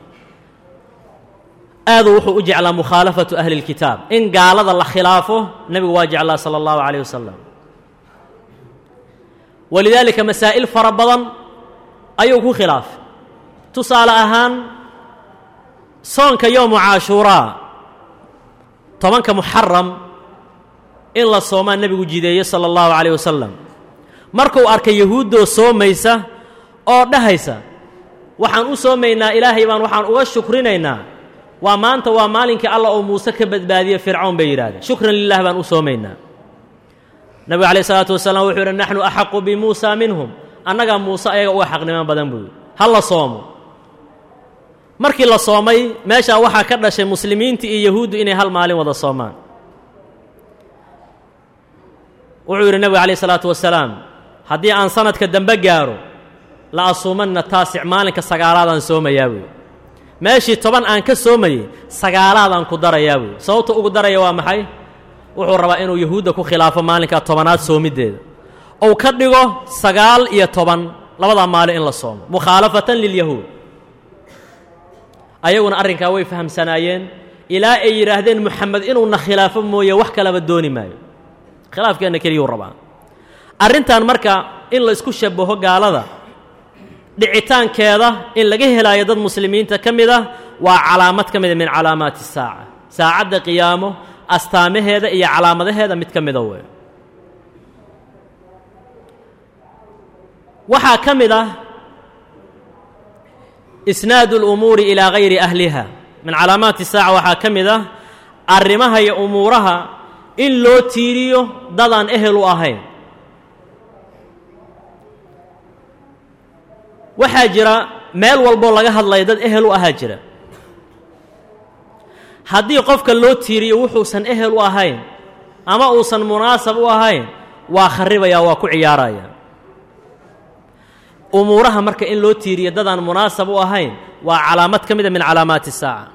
aaduu wuxuu u jeclaa mukhaalafatu ahli اlkitaab in gaalada la khilaafo nebigu waa jeclaa sala allahu calayh wasalam walidaalika masaa'il fara badan ayuu ku khilaafay tusaale ahaan soonka yowmu caashuuraa tobanka muxaram in la soomaa nebigu jideeye sala allahu calayh wasalam markuu arkay yahuuddoo soomaysa oo dhahaysa waxaan u soomaynaa ilaahay baan waxaan uga shukrinaynaa waa maanta waa maalinkii allah oo muuse ka badbaadiye fircawn bay yidhahdeen shukran lilah baan u soomaynaa nebigu calayh isalaatu wasalaam wuxuu yidhi naxnu axaqu bimuusa minhum annagaa muuse ayaga uga xaqnimo badan buu yidhi ha la soomo markii la soomay meeshaa waxaa ka dhashay muslimiinta iyo yahuuddu inay hal maalin wada soomaan wuxuu yidhi nebigu calayh isalaatu wasalaam haddii aan sanadka dambe gaaro la asuumanna taasic maalinka sagaalaadaan soomayaa buuyi meeshii toban aan ka soomayey sagaalaadaan ku darayaa buuyi sababta ugu daraya waa maxay wuxuu rabaa inuu yahuudda ku khilaafo maalinkaa tobanaad soomiddeeda ou ka dhigo sagaal iyo toban labadaa maalin in la soomo mukhaalafatan lilyahuud ayaguna arrinkaa way fahamsanaayeen ilaa ay yidhaahdeen moxamed inuuna khilaafo mooye wax kalaba dooni maayo khilaafkeenna keliyuu rabaa arrintan marka in la isku shabaho gaalada dhicitaankeeda in laga helaayo dad muslimiinta ka mid ah waa calaamad ka mida min calaamaati saaca saacadda qiyaamo astaamaheeda iyo calaamadaheeda mid ka mida wey waxaa ka mid ah isnaadu اlumuuri ilaa gayri ahliha min calaamaati saaca waxaa ka mid ah arrimaha iyo umuuraha in loo tiiriyo dadaan ehel u ahayn waxaa jira meel walboo laga hadlaya dad ehel u ahaa jira haddii qofka loo tiiriyo wuxuusan ehel u ahayn ama uusan munaasab u ahayn waa kharibaya waa ku ciyaaraya umuuraha marka in loo tiiriyo dadaan munaasab u ahayn waa calaamad ka mida min calaamaati saaca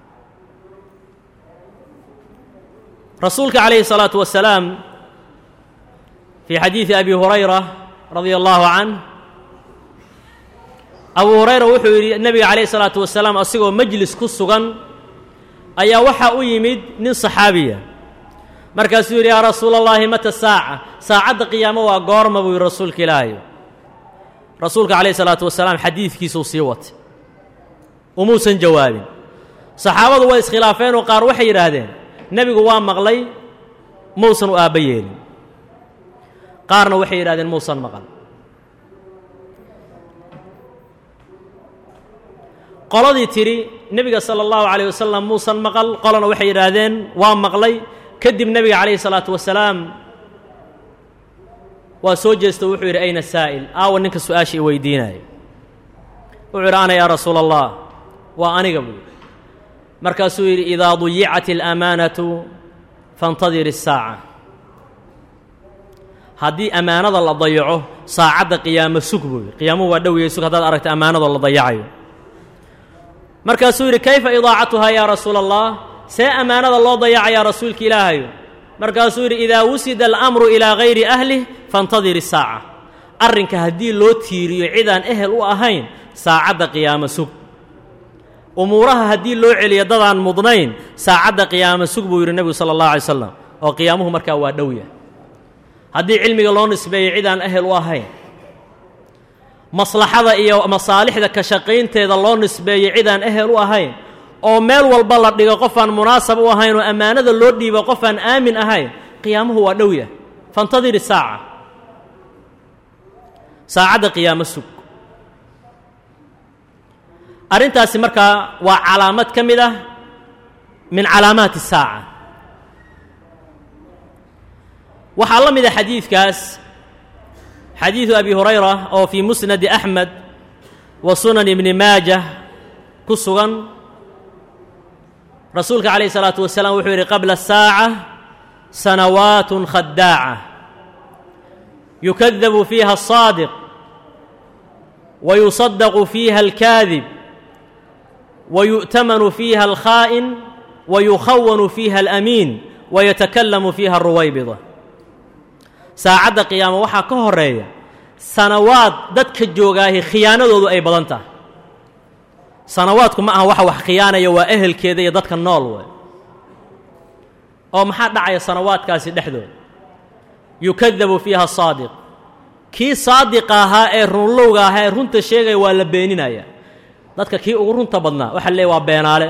rasuulka calayhi الsalaatu wasalaam fii xadiidi abi hurayra radia allahu canh abu hurayra wuxuu yidhi nebiga calayhi الsalaatu wasalaam asigoo majlis ku sugan ayaa waxaa u yimid nin saxaabiya markaasuu yidhi yaa rasuula اllahi mata saaca saacadda qiyaamo waa goorma buu yidhi rasuulka ilaahayo rasuulka calayh isalaatu wasalaam xadiidkiisuu sii watay umuusan jawaabin saxaabadu way iskhilaafeenoo qaar waxay yidhaahdeen nebigu waa maqlay mausan u aabba yeelin qaarna waxay yidhahdeen muusan maqal qoladii tidhi nebiga sala allahu calayh wasalam muusan maqal qolana waxay yidhaahdeen waa maqlay kadib nebiga calayhi salaatu wasalaam waa soo jeesto wuxuu yidhi ayna saa'il aawa ninka su-aasha i weydiinaayo wuxuu yidhi ana yaa rasuula allah waa aniga buu yidhi markaasuu yidhi idaa duyicat alamaanatu faاntadir الsaaca haddii ammaanada la dayaco saacadda qiyaamo sug buu yidhi qiyaamuhu waa dhowiyey sug haddaad aragta ammaanadoo la dayacayo markaasuu yidhi kayfa idaacatuhaa yaa rasuula allah see ammaanada loo dayacayaa rasuulka ilaahayo markaasuu yidhi idaa wusida alamru ilaa gayri ahlih faاntadir الsaaca arrinka haddii loo tiiriyo cidaan ehel u ahayn saacadda qiyaamo sug umuuraha haddii loo celiyo dadaan mudnayn saacadda qiyaamo sug buu yidhi nebigu sala allahu alay slam oo qiyaamuhu markaa waa dhowya haddii cilmiga loo nisbeeyo cidaan ehel u ahayn maslaxada iyo masaalixda ka shaqaynteeda loo nisbeeyo cidaan ehel u ahayn oo meel walba la dhigo qofaan munaasab u ahayn oo ammaanada loo dhiibo qofaan aamin ahayn qiyaamuhu waa dhowya faاntadir isaaca saacadda qiyaamo sug arrintaasi markaa waa calaamad ka mid ah min calaamaati الsaaca waxaa la mida xadiidkaas xadiidu abi hurayra oo fii musnadi axmed wa sunan ibni maajah ku sugan rasuulka calayh الsalaatu wasalaam wuxuu yidhi qabla الsaaca sanawaat khadaaca yukadabu fiiha الصaadiq wa yuصadaqu fiiha اlkaadib ويؤتمن فيها الخائن ويخون فيها الأمين ويتكلم فيها الرويبضة saacadda qiyaamo waxaa ka horeeya sanawaad dadka joogaahi khiyaanadoodu ay badan tahay sanawaadku ma aha waxa wax khiyaanaya waa ehelkeeda iyo dadka nool wey oo maxaa dhacaya sanawaadkaasi dhexdooda yukadabu fiiha saadiq kii saadiqa ahaa ee runlowga ahaa ee runta sheegaya waa la beeninaya dadka kii ugu runta badnaa waxa la leeyahy waa beenaale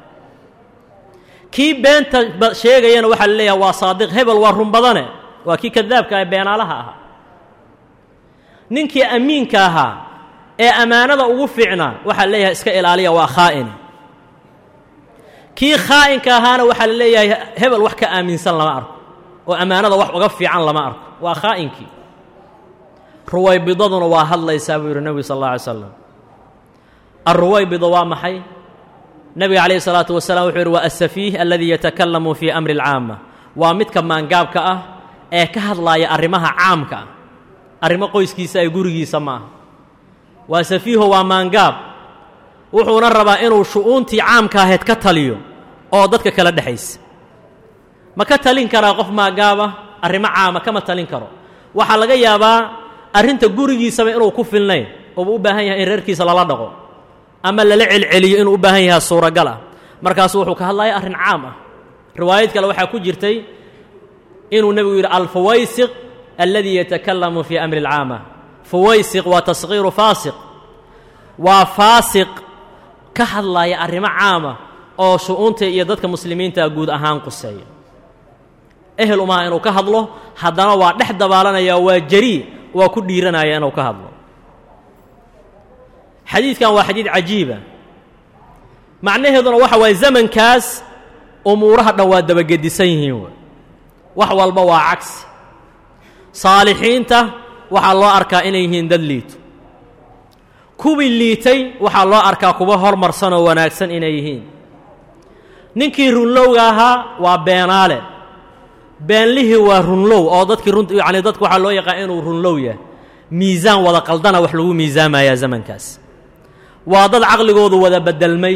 kii beenta sheegayana waxaa la leeyahay waa saadiq hebel waa run badane waa kii kadaabka ee beenaalaha ahaa ninkii amiinka ahaa ee ammaanada ugu fiicnaa waxaa la leeyahay iska ilaaliya waa khaa'ini kii khaa'inka ahaana waxaa la leeyahay hebel wax ka aaminsan lama arko oo ammaanada wax uga fiican lama arko waa khaa'inkii ruwaybidaduna waa hadlaysaa buu yidhi nebigu sal alla alay slam alruwaybido waa maxay nebiga calayhi salaatu wasalaam wuxuu yidhi waa asafiih aladii yatakalamu fii amri alcaama waa midka maangaabka ah ee ka hadlaaya arrimaha caamka ah arrimo qoyskiisa ay gurigiisa ma aha waa safiiho waa maangaab wuxuuna rabaa inuu shu'uuntii caamka ahayd ka taliyo oo dadka kala dhexaysa ma ka talin karaa qof maangaaba arrimo caama kama talin karo waxaa laga yaabaa arrinta gurigiisaba inuu ku filnayn ooba u baahan yahay in reerkiisa lala dhaqo ama lala celceliyo inuu u baahan yahay suuragal ah markaasu wuxuu ka hadlaya arrin caam ah riwaayad kale waxaa ku jirtay inuu nebigu yidhi alfuwaysiq alladii yatakalamu fii amri اlcaama fuwaysiq waa taskhiiru faasiq waa faasiq ka hadlaya arrimo caama oo shu'uunta iyo dadka muslimiinta guud ahaan quseeya ehel umaha inuu ka hadlo haddana waa dhex dabaalanaya waa jarii waa ku dhiiranaya inuu ka hadlo xadiidkan waa xadiid cajiiba macnaheeduna waxa waaye zamankaas umuuraha dhan waa dabagedisan yihiin w wax walba waa cagsi saalixiinta waxaa loo arkaa inay yihiin dad liito kuwii liitay waxaa loo arkaa kuwa hormarsan oo wanaagsan inay yihiin ninkii runlowga ahaa waa beenaale beenlihii waa runlow oo dadkii run yacni dadku waxaa loo yaqaan inuu runlow yahay miisaan wada qaldana wax lagu miisaamayaa zamankaas waa dad caqligoodu wada beddelmay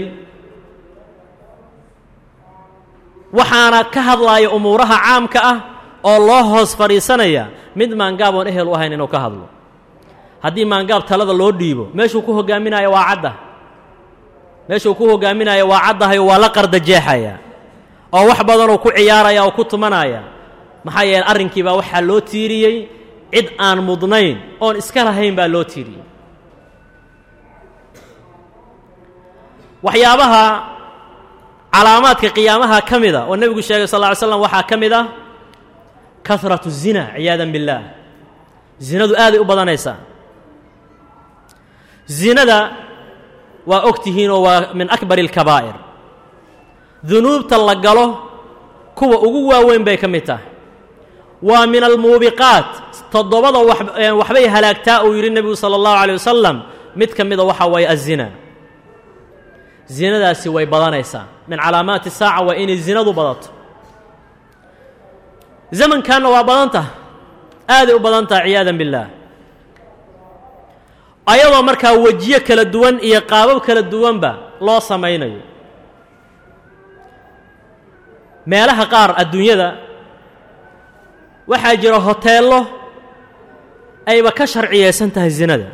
waxaana ka hadlaaya umuuraha caamka ah oo loo hoos fadhiisanaya mid maangaab oon ehel u ahayn inuu ka hadlo haddii maangaab talada loo dhiibo meeshuu ku hogaaminaya waa cadda meeshuu ku hogaaminaya waa caddahayo waa la qardajeexaya oo wax badanuu ku ciyaaraya oo ku tumanaya maxaa yeele arrinkiibaa waxaa loo tiiriyey cid aan mudnayn oon iska lahayn baa loo tiiriyey waxyaabaha calaamaadka qiyaamaha ka mida oo nebigu sheegay sal lla ly slam waxaa ka mid ah kahratu zina ciyaadan billaah zinadu aaday u badanaysaa zinada waa og tihiinoo waa min akbari اlkabaa'ir dunuubta la galo kuwa ugu waaweyn bay ka mid tahay waa min almuubiqaat toddobada waxbay halaagtaa uu yidhi nebigu salى اllahu عalيه wasalam mid ka mida waxa waaye azina zinadaasi way badanaysaa min calaamaati saaca waa inay zinadu badato zamankanna waa badan taha aaday u badan taha ciyaadan billaah ayadoo markaa wejiyo kala duwan iyo qaabab kala duwanba loo samaynayo meelaha qaar adduunyada waxaa jira hoteello ayba ka sharciyaysan tahay zinada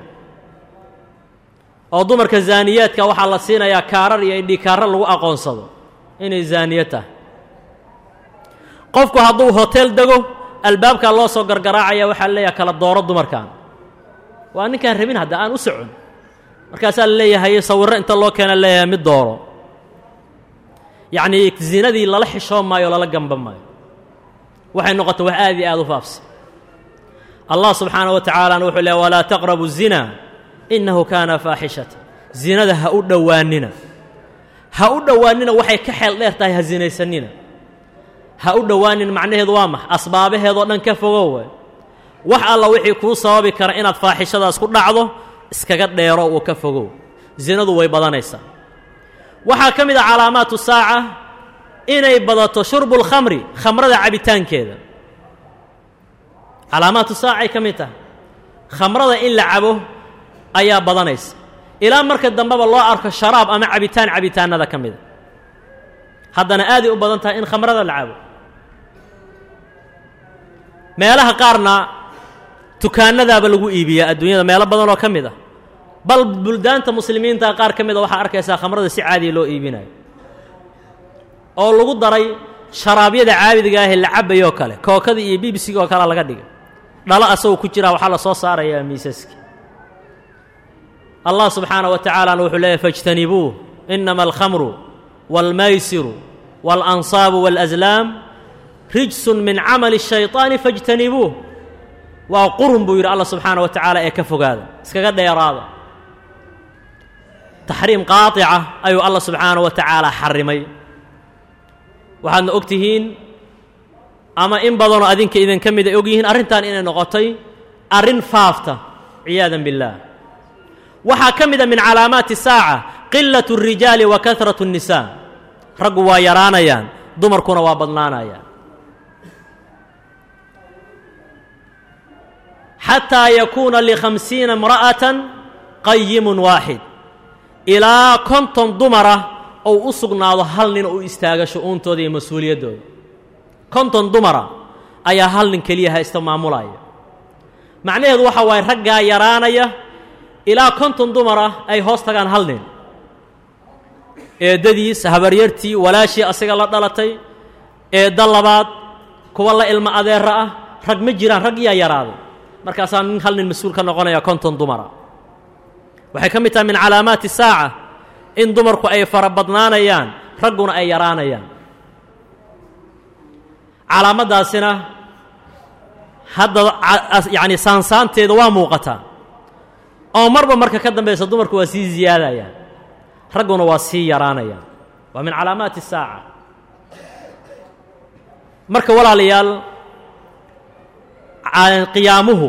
oo dumarka zaaniyaadka waxaa la siinayaa kaarar iyo idhikaarar lagu aqoonsado inay zaaniya tahay qofku hadduu hoteel dego albaabkaa loo soo gargaraacaya waxaa leeyahay kala dooro dumarkan waa ninkaan rabin hadda aan u socon markaasaa la leeyahay sawirro inta loo keena leeyahay mid dooro yacnii zinadii lala xishoo maayo o lala gamba maayo waxay noqotay wax aad iyo aad u faafsan allah subxaanaه wa tacaalana wuxuu leeay walaa taqrabu الzina inahu kaana faaxishata zinada ha u dhowaanina ha u dhowaanina waxay ka xeel dheer tahay ha zinaysanina ha u dhowaanin macnaheedu waa max asbaabaheedoo dhan ka fogow waay wax alla wixii kuu sababi kara inaad faaxishadaas ku dhacdo iskaga dheero uu ka fogow zinadu way badanaysaa waxaa ka mid a calaamaatu saaca inay badato shurbu اlkhamri khamrada cabitaankeeda calaamaatu saacay ka mid tahay khamrada in la cabo ayaa badanaysa ilaa marka dambeba loo arko sharaab ama cabitaan cabitaanada ka mida haddana aaday u badan tahay in khamrada la cabo meelaha qaarna dukaanadaaba lagu iibiyaa adduunyada meelo badan oo ka mid ah bal buldaanta muslimiinta qaar ka mid a waxaa arkaysaa khamrada si caadiya loo iibinayo oo lagu daray sharaabyada caabidiga ahee la cabayoo kale kookada iyo bibsiga oo kalea laga dhigay dhalo asagoo ku jiraa waxaa la soo saarayaa miisaska allah subxaanaه wa tacaalana wuxuu leeyahy faاjtanibuuh inama alkhamru wاlmaysiru wاlansaabu wاlأslaam rijsun min camali الshayطaani faاjtanibuuh waa qurun buu yidhi allah subxaanaه wa tacaala ee ka fogaada iskaga dheeraada taxriim qaaطica ayuu allah subxaanaه wa tacaala xarimay waxaadna og tihiin ama in badanoo adinka idinka mid ay og yihiin arrintan inay noqotay arrin faafta ciyaadan biاllaah waxaa ka mida min calaamaati saaca qilaة الrijaali wa kahraة الnisaa raggu waa yaraanayaan dumarkuna waa badnaanayaan xataa yakuuna likhamsiina imra'atan qayimun waaxid ilaa konton dumara ou u sugnaado hal nin u istaaga shu-uuntooda iyo mas-uuliyaddooda konton dumara ayaa hal nin keliya haysta maamulaya macnaheedu waxa waaye raggaa yaraanaya ilaa konton dumara ay hoos tagaan hal nin eeddadiis habaryartii walaashii asaga la dhalatay eedda labaad kuwa la ilmo adeera ah rag ma jiraan rag iyaa yaraaday markaasaa nin hal nin mas-uul ka noqonaya konton dumara waxay ka mid tahay min calaamaati saaca in dumarku ay fara badnaanayaan ragguna ay yaraanayaan calaamaddaasina hadda yacni saansaanteeda waa muuqataa oo marba marka ka dambaysa dumarku waa sii ziyaadayaan ragguna waa sii yaraanayaan waa min calaamaati saaca marka walaalayaal qiyaamuhu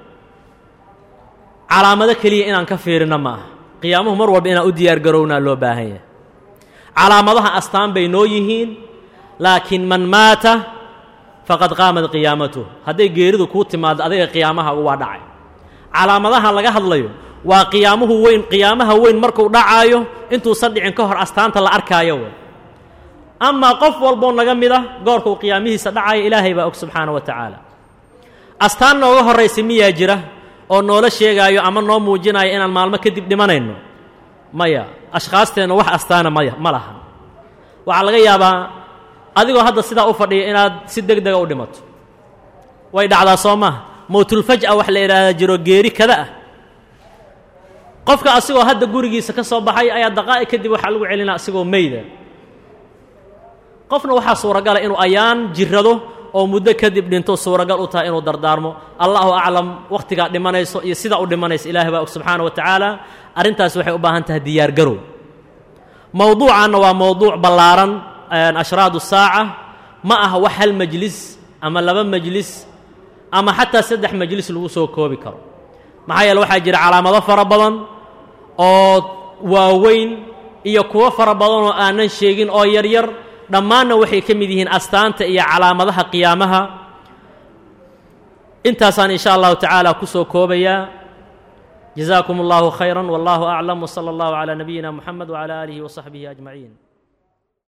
calaamado keliya inaan ka fiirinno ma aha qiyaamuhu mar walba inaan u diyaar garownaa loo baahan yahay calaamadaha astaan bay noo yihiin laakiin man maata faqad qaamat qiyaamatuh hadday geeridu kuu timaado adiga qiyaamaha waa dhacay calaamadaha laga hadlayo waa qiyaamuhu weyn qiyaamaha weyn markuu dhacaayo intuusan dhicin ka hor astaanta la arkaayo wey amaa qof walboo naga mid ah goorkuu qiyaamihiisa dhacayo ilaahay baa og subxaana wa tacaala astaan nooga horraysa miyaa jira oo noola sheegaayo ama noo muujinayo inaan maalmo kadib dhimanayno maya ashkhaasteenna wax astaana maya ma laha waxaa laga yaabaa adigoo hadda sidaa u fadhiya inaad si deg dega u dhimato way dhacdaa soo maaha mowtulfaj'a wax la idhaahdaa jiro geeri kada ah qofka asigoo hadda gurigiisa ka soo baxay ayaa daqaa'iq kadib waxaa lagu celinaa asigoo meyda qofna waxaa suuragala inuu ayaan jirrado oo muddo kadib dhinto suuragal u tahay inuu dardaarmo allahu aclam wakhtigaa dhimanayso iyo sidaa u dhimanaysa ilaahay baa og subxaana wa tacaala arrintaas waxay u baahan tahay diyaargarow mowduucanna waa mowduuc ballaaran ashraadu saaca ma aha wax hal majlis ama laba majlis ama xataa saddex majlis lagu soo koobi karo maxaa yeele waxaa jira calaamado fara badan oo waaweyn iyo kuwo fara badan oo aanan sheegin oo yaryar dhammaanna waxay ka mid yihiin astaanta iyo calaamadaha qiyaamaha intaasaan in sha allahu tacaala ku soo koobayaa jazaakum allahu khayra wallahu aclam wsala allahu calaa nabiyina muxamed wcala aalihi wasaxbihi ajmaciin